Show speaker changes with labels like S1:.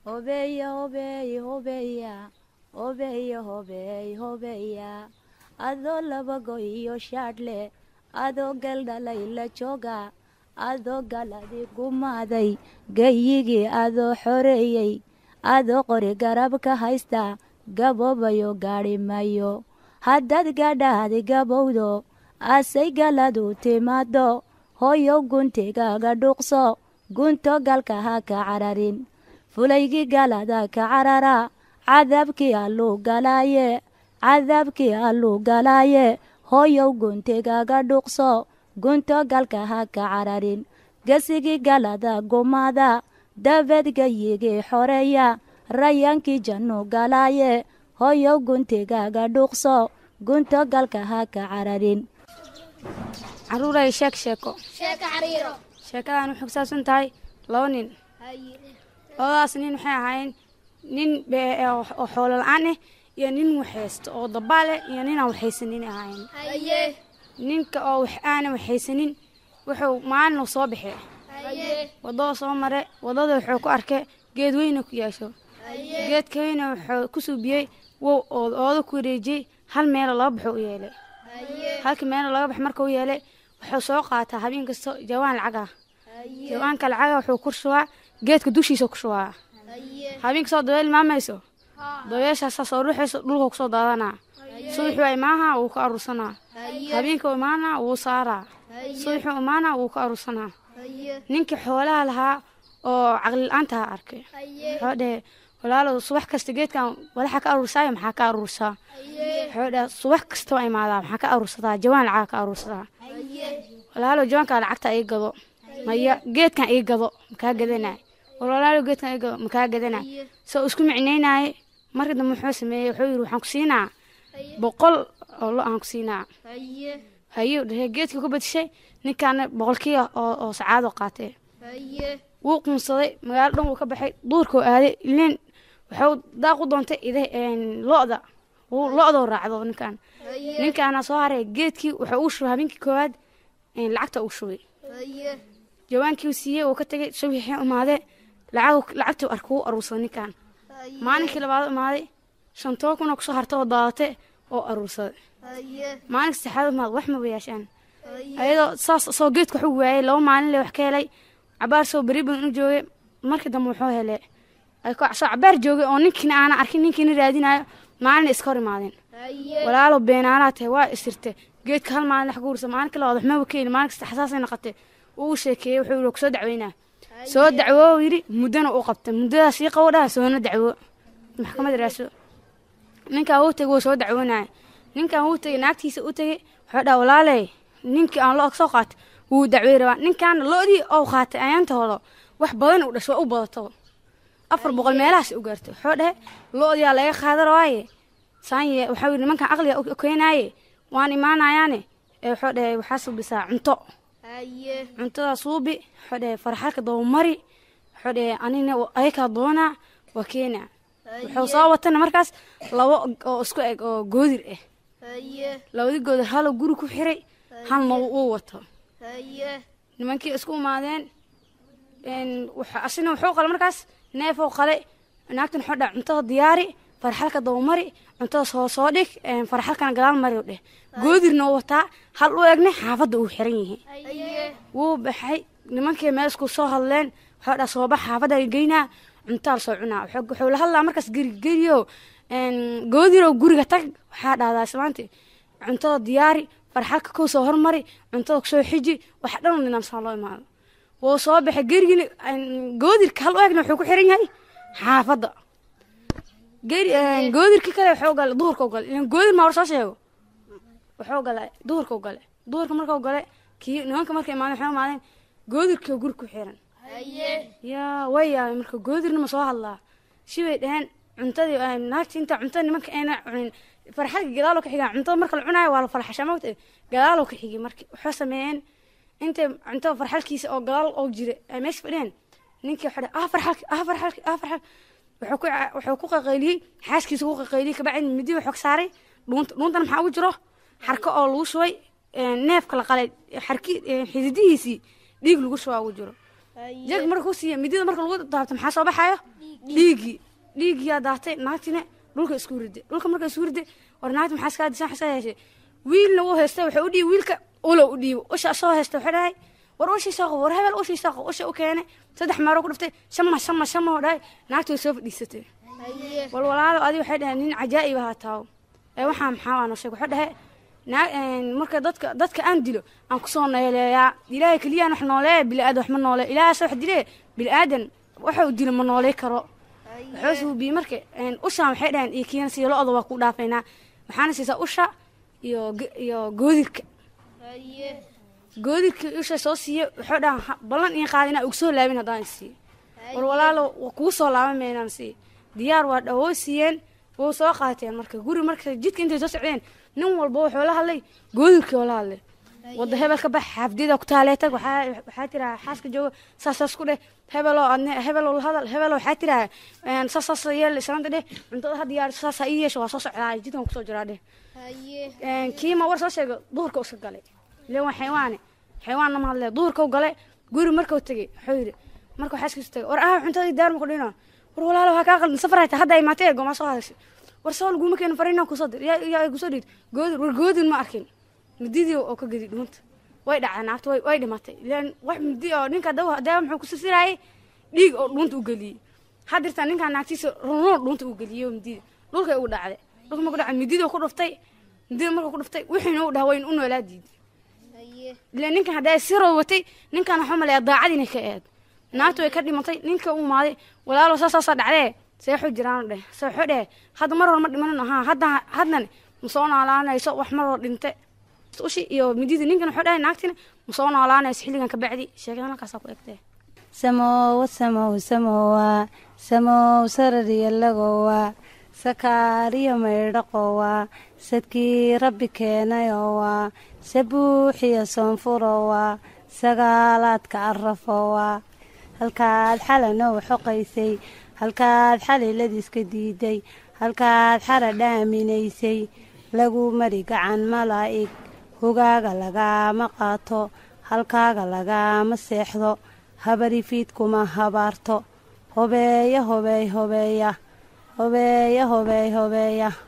S1: hobeya hobeey hobeya hobeya hobeey hobeya adoo labago iyo shaadhle adoo galdhalay la jooga adoo galadi gumaaday gayigii adoo xoreeyey adoo qori garab ka haysta gaboobayo gaadhi mayo haddaad gadhaadi gabowdo asay galadu timaado hooyow guntigaaga dhuuqso gunto galka ha ka cararin fulaygii galada ka carara cadaabkii alluu galaaye cadaabkii alluu galaaye hooyow guntigaaga dhuuqso gunto galka ha ka cararin gesigii galada gumaada dabeed gayigii xoreeya rayaankii jannu galaaye hooyow guntigaaga dhuuqso gunto galka ha ka cararin
S2: caruuray sheek sheeko sheekadan waxay kusaabsan tahay laba nin labadaas nin waxay ahaayeen nin oo xoolo la-aan ah iyo nin waxaysto oo dabaale iyo ninaan waxaysanin ahaayeen ninka oo wax aana waxaysanin wuxuu maalin soo baxee wadada soo mare wadada wuxuu ku arkay geed weyna ku yeesho geedka weyna wuxuu ku suubiyey wow ooda ku wareejiyey hal meelo laba baxo u yeelay halka meelo laga bax marka u yeelay wuxuu soo qaataa habeen kasto jawaan lacag ah jawaanka lacaga wuxuu ku shubaa geedka dushiisa ku shubaa habeen kastoo dabeel imaamayso dabeeshaasa soo ruuxayso dhulka kusoo daadanaa subaxuu imaaha wuu ka aruursanaa habeenkuu imaana wuu saaraa subaxuu imaana wuu ka aruursanaa ninkii xoolaha lahaa oo caqli la-aantaha arkay wuxuu dhehe walaalow subax kasta geedkan walaxa ka aruursaayo maxaa ka aruursaa wuxuu dhehe subax kasta waa imaadaa maxaa ka aruursadaa jawaan lacaga ka aruursadaa walaalow jawaankaa lacagta ii gado maya geedkan ii gado makaa gadanay walaalow geedkan ii gado makaa gadanay soo isku micnaynaaye marka dambe muxuu sameeyey wuxuu yidhi waxaan ku siinaa boqol oo lo aan ku siinaa hayo dhehe geedkii ku badishay ninkaana boqolkii oo sacaadoo qaatee wuu quunsaday magaalo dhan wuu ka baxay duurkuu aaday ileen wuxuu daaq u doontay ide lo-da lo-doo raacdo ninkaan ninkaana soo haray geedkii wuxuu uu shubay habeenkii koowaad lacagta uu shubay jawaankii siiyey uu ka tegay subixii imaadee lacagtii arka wuu aruursaday ninkaan maalinkii labaad imaaday shantoo kuna kusoo hartay oo daadatay oo aruursaday maalinka saxaad imaad wax maba yeeshaan ayadoo saas soo geedka waxu waayay laba maalin le wax ka helay cabaar soo beri badan u joogay markii dambe wuxuu helay soo cabaar joogay oo ninkiina aana arkin ninkiina raadinayo maalina iska hor imaadeen walaalo beenaanaa tahay waa isirte geedka hal maalin wax guursa maalinka labaad waxmaba ka heli maalin kasta xasaasay noqotay uu sheekeeyey wuxuu yidhi kusoo dacweynaa soo dacwo yidhi muddana u qabtay muddadaas ii qabo dhaha soona dacwo maxkamad raaso ninkaan wuu tegay wuu soo dacwoonaya ninkaan wuu tegay naagtiisa u tegay wuxuu dhaha walaaley ninkii aan lo soo qaatay wuu dacwey rabaa ninkaana lo-dii ou qaatay ayaantooda wax badan u dhasho waa u badato afar boqol meelahaas u gaartay wuxuu dhahe lo-diyaa laga qaada rabaaye saanye waxaa yidhi nimankan aqliga u keenaaye waan imaanayaane ee wuxuu dhahe waxaa suubisaa cunto cuntadaa suubi wuxuu dhahe farxalka dabamari wuxuu dhahe anina ayakaa doonaa waa keenaa wuxuu soo watana markaas labo oo isku eg oo goodir ah labadii goodir haloo guri ku xiray halna uu wato nimankii isku imaadeen asina wuxuu qalay markaas neefoo qalay naagtan wuxuu dhaha cuntada diyaari farxalka dabamari cuntada soo soo dhig farxalkana gadaal mari dheh goodirna uu wataa hal u egne xaafadda uu xiran yahay wuu baxay nimankii meel isku soo hadleen wuxuu dhaha soobax xaafadda geynaa cuntaa lasoo cunaa wuxuu la hadlaa markaas gerigeriyo goodirow guriga tag waxaa dhahdaa islaanti cuntada diyaari farxalka kow soo hormari cuntada kusoo xiji wax dhan nidaamsan loo imaado wuu soo baxay gerigina goodirka hal u egna wuxuu ku xiran yahay xaafadda goodirkii kale wuxuu galay duhurka u galay ilan goodir maa war soo sheego wuxuu galay duhurka u galay duhurka markuu galay kii nimanka markay imaadeen waxay imaadeen goodirkii guri ku xiran yaa way yaabay marka goodirna ma soo hadlaa shibay dhaheen cuntadii naagti inta cuntada nimanka ayna cunin farxadka gadaaloo ka xigaa cuntada marka la cunaayo waa la farxashaa mogta gadaaloo ka xigay marka waxay sameeyeen intay cuntada farxalkiisa oo gadaal oo jira ay meesha fadhiyeen ninkii waxaa ah farxalki ah farxalki ah farxalki wuxuu ku wuxuu ku qaqayliyey xaaskiisa ku qaqayliyey kabacdi midi wuxuu ka saaray dhuunta dhuuntana maxaa ugu jiro xarko oo lagu shubay neefka la qalay xarki xididihiisii dhiig lagu shubaa ugu jiro jag marka ku siiya midida marka lagu daabto maxaa soo baxayo dhiiggii dhiiggiyaa daatay naagtina dhulka isku riday dhulka marka isku riday war naagta maxaa iskaa disan xasaa yeeshay wiilna wuu haystay waxay u dhiibi wiilka ulo u dhiibo usha soo haystay waxay dhahay war ushii soo qabo war hebel ushii soo qabo usha u keenay saddex maaro ku dhiftay shama shama shama oo dhahay naagta way soo fadhiisatay wal walaalo adi waxay dhaheen nin cajaa'ib ahaa taawo ee waxaa maxaa waa noo sheeg waxay dhahay naa marka dadka dadka aan dilo aan kusoo nooleeyaa ilaahay keliyaan wax nooleeya bili-aadan wax ma noole ilaahaas wax dile bili-aadan waxa uu dilo ma nooley karo waxuu suubiye marka ushaan waxay dhaheen iyo kiina siiya lo-da waa ku dhaafaynaa waxaana siisaa usha iyo iyo goodirka goodirka usha soo siiye waxuu dhahan ballan iin qaada inaa ugu soo laabin haddaan isiiyo war walaalo kugu soo laaban maynaan siiye diyaar waa dhawoo siiyeen wuu soo qaateen marka guri marka jidka intay soo socdeen nin walba wuxuu la hadlay goodirkii oo la hadlay wadda hebel ka bax xaafdida ku taalee tag waxaa waxaa tiraa xaaska jooga saasaas ku dheh hebeloo adne hebeloo la hadal hebeloo waxaa tiraa saasaas yeel islaanta dheh cuntada ha diyaar saas ha ii yeesho waa soo socdaa jidkan kusoo jiraa dheh kiima war soo sheega duhurka iska galay ileen waa xayawaane xayawaanna ma hadlee duhurka u galay guri markuu tegey wuxuu yidhi marka xaaskiisu tegay war ah cuntadii diyaar ma ku dhino war walaalo waxaa kaa qaldan safar hayta hadda imaatee gomaa soo hadashay war soo laguma keeno fariinaan kusoo dir yaa yaa kusoo dhiid goodir war goodin ma arkin mididii oo ka gedi dhuunta way dhaceen naagta way way dhimatay ilaan wax midi oo ninka dawa dawa muxuu ku sisiraayay dhiig oo dhuunta u geliyey hadirtaa ninkaa naagtiisa runuun dhuunta u geliyey oo midida dhulkay ugu dhacday dhulka marku dhacay midida ku dhuftay midida marka ku dhuftay wixiina u dhaha wayn u noolaa diiday ilaan ninkan haddaa siroo watay ninkan waxuu maleeyaa daacadiina ka eed naagtu way ka dhimatay ninka u imaaday walaalo saasaasaa dhacdee seexu jiraan dheh seexu dheh hadda mar hore ma dhimanin ahaa hadda haddan ma soo noolaanayso wax mar hore dhinte ushi iyo midida ninkan wuxuu dhahay naagtina ma soo noolaanayso xilligan ka bacdi sheekadan halkaasaa ku egtee
S3: samowa samow samowa samow sarariyalagowa sakaariyo maydhaqowa sadkii rabbi keenayowa sabuuxiyo soonfurowa sagaalaadka arafowa halkaad xalanow xoqaysay halkaad xaliladiiska diiday halkaad xara dhaaminaysay lagu mari gacan malaa'ig hogaaga lagaama qaato halkaaga lagaama seexdo habarifiidkuma habaarto hobeeya hobeey hobeeya hobeeya hobeey hobeeya